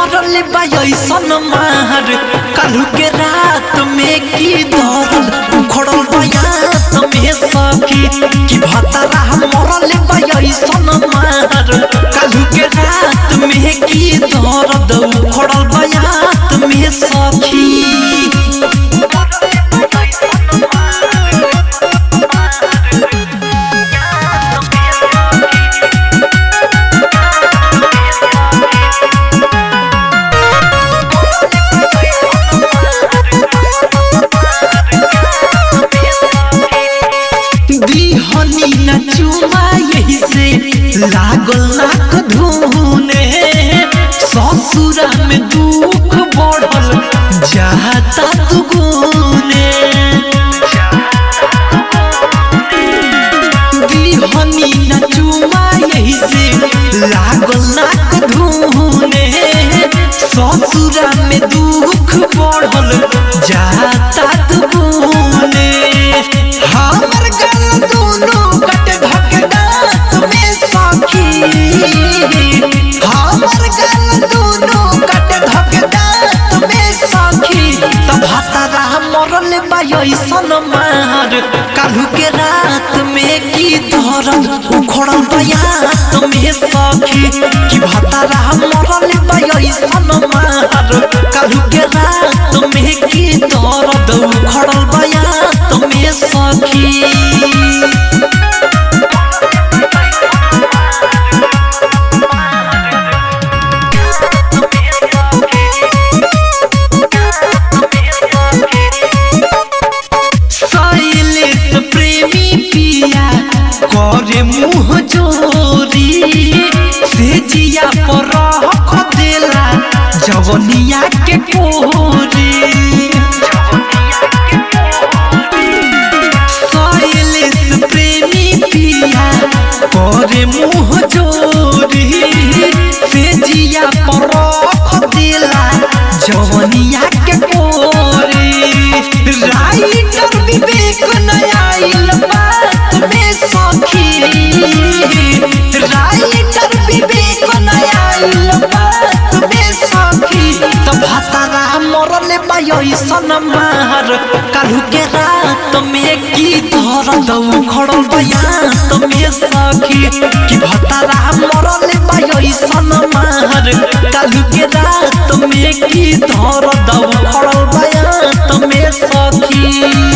मरल बायसन मार कालू के रात में की दर्द उखड़ल बयात में सखी कि भतरा मरल बायसन मार कालू के रात में की दर्द उखड़ल बयात में सखी दीहनी न चुमा यही से लागल नाक धुने ससुरा में दुख बढ़ल जाता दुगुने दीहनी न चुमा यही से लागल नाक धुने ससुरा में दुख बढ़ल जाता दुगुने हमर गल दोनों कट धक दांत में सखी हमर गल दोनों कट धक दांत में सखी तब हतरा मरल बायसन मार कालू के रात में की दर्द उखड़ल बयात में सखी कि भतरा मरल बायसन मार कालू के रात में की दर्द उखड़ल बयात में सखी शैलेश प्रेमी पिया करे मुँह जोरी से जिया पर रख देला जवनिया के कोरी शैलेश प्रेमी पिया करे मुँह जोरी से जिया पर रख देला जवनिया के कोरी राइटर विवेक नयाइल बात में सखी राइटर विवेक नयाइल बात में सखी तो भतरा मरल बायसन मार कालू के रात में की दर्द उखड़ल बयात में सखी कि भतरा मरल बायसन मार कालू के रात में की दर्द उखड़ल बयात में सखी